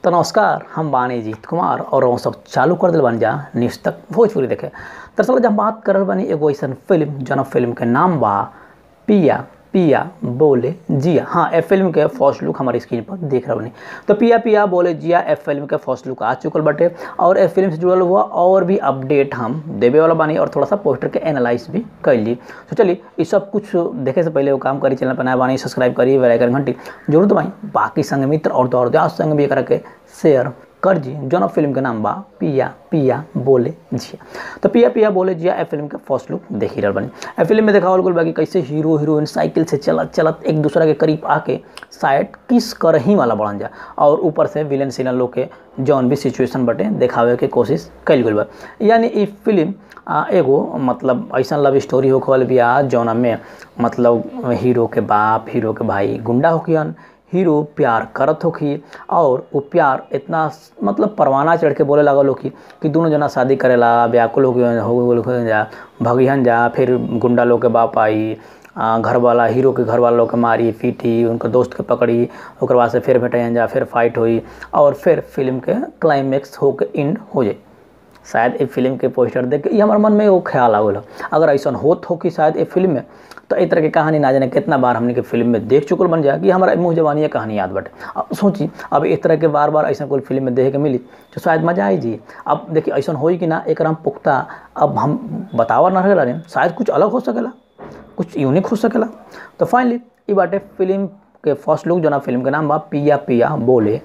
तो नमस्कार हम बानी जीत कुमार और वो सब चालू कर दिल बानी जा न्यूज़ तक भोजपुरी देखे दरअसल जब हम बात कर रहल बानी एगो ऐसन फिल्म जौन फिल्म के नाम बा पिया पिया बोले जिया हाँ ए फिल्म के फर्स्ट लुक हमारे स्क्रीन पर देख रहे बानी तो पिया पिया बोले जिया ए फिल्म के फर्स्ट लुक आ चुकल बाटे और ए फिल्म से जुड़ल हुआ और भी अपडेट हम देवे वाला बानी और थोड़ा सा पोस्टर के एनालाइज भी कैली तो चलिए ये सब कुछ देखे से पहले वो काम करी चैनल पर नया बानी सब्सक्राइब करी बेल आइकन घंटी जरूर दबाई बाकी संग मित्र और दौर दोस्त संग भी करा के शेयर कर जी जौन फिल्म के नाम बा पिया पिया बोले जिया तो पिया पिया बोले जिया ए फिल्म के फर्स्ट लुक देख ही रहल बनी ए फिल्म में देखावल गल बा कि कैसे हीरो हीरोइन साइकिल से चलत चलत एक दूसरा के करीब आके शायद किस कर ही वाला बढ़न जा और ऊपर से विलेन सीनल लोग के जौन भी सिचुएशन बटे देखावे के कोशिश कैल गई बा यानी ई फिल्म आ, एगो मतलब ऐसा लव स्टोरी होखे वाली बिया जौना में मतलब हीरो के बाप हीरो के भाई गुंडा होखियन हीरो प्यार करत होखी और वो प्यार इतना मतलब परवाना चढ़ के बोले लगल होखी कि दोनों जना शादी करेला व्याकुल हो गए हो गए जा भगिहन जा फिर गुंडा लोग के बाप आई आ, घर वाला हीरो के घर वालों के मारी पीटी उनके दोस्त के पकड़ी ओकर बाद से फिर भेटाइन जा फिर फाइट हुई और फिर फिल्म के क्लाइमेक्स होके एंड हो जाए शायद ये फिल्म के पोस्टर देख के हमारे मन में वो ख्याल आवल अगर ऐसा होत हो कि शायद ये फिल्म में तो इस तरह की कहानी ना जाने कितना बार हमने के फिल्म में देख चुकल बन जाए कि हमारा मुँह जवानी ये कहानी याद बटे अब सोची अब इस तरह के बार बार ऐसा कोई फिल्म में देखे के मिली तो शायद मजा आई जी अब देखिए ऐसा हो कि ना एक हम पुख्ता अब हम बतावा ना रहे शायद कुछ अलग हो सकेला कुछ यूनिक हो सकेला तो फाइनली ये बाटे फिल्म के फर्स्ट लुक जो ना फिल्म के नाम बा पिया पिया बोले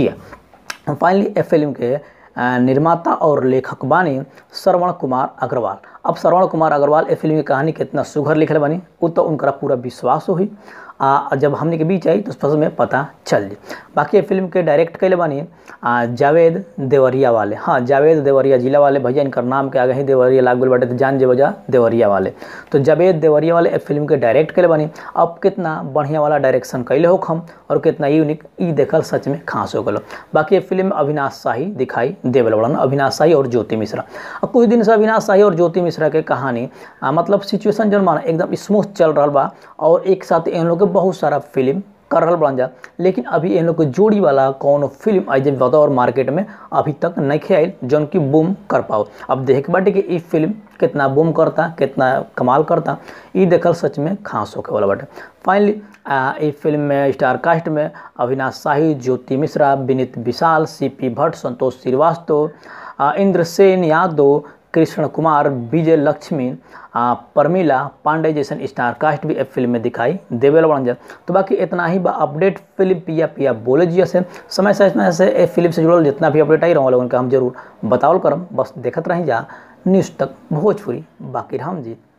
जिया फाइनली ए फिल्म के निर्माता और लेखक बानी श्रवण कुमार अग्रवाल अब श्रवण कुमार अग्रवाल ए फिल्म की कहानी कितना सुघर लिखल बानी वो तो उनका पूरा विश्वास हुई आ जब हमने के बीच आई तो फसल में पता चल जी बाकी ये फिल्म के डायरेक्ट कैले बानी आ, जावेद देवरिया वाले हाँ जावेद देवरिया जिला वाले भैया इनकर नाम के आगे ही देवरिया लाग बाटे तो जान जे वजह देवरिया वाले तो जावेद देवरिया वाले ए फिल्म के डायरेक्ट कैले बानी अब कितना बढ़िया वाला डायरेक्शन कैले हो हम और कितना यूनिक ई देखल सच में खास हो गलो बाकी ये फिल्म अविनाश शाही दिखाई देवल बड़न अविनाश शाही और ज्योति मिश्रा अब कुछ दिन से अविनाश शाही और ज्योति मिश्रा के कहानी आ, मतलब सिचुएशन जन माना एकदम स्मूथ चल रहा बा और एक साथ इन लोग के बहुत सारा फिल्म कर रहा बन जा लेकिन अभी इन लोग के जोड़ी वाला कौन फिल्म आई जब बतौर मार्केट में अभी तक नहीं आयल जौन की बूम कर पाओ अब देख बाटे कि ई फिल्म कितना बूम करता कितना कमाल करता ई देखल सच में खास होके वाला बाटे फाइनली ई फिल्म में स्टार कास्ट में अविनाश शाही ज्योति मिश्रा विनीत विशाल सी पी भट्ट संतोष श्रीवास्तव इंद्रसेन यादव कृष्ण कुमार विजय लक्ष्मी आ, परमिला पांडे जैसन स्टार कास्ट भी फिल्म में दिखाई देवे बन जाए तो बाकी इतना ही बा अपडेट फिल्म पिया पिया बोले जिया से समय समय से ए फिल्म से जुड़ल जितना भी अपडेट आई रहा लोगन का हम जरूर बतावल करम बस देखत रही जा न्यूज़ तक भोजपुरी बाकी हम जी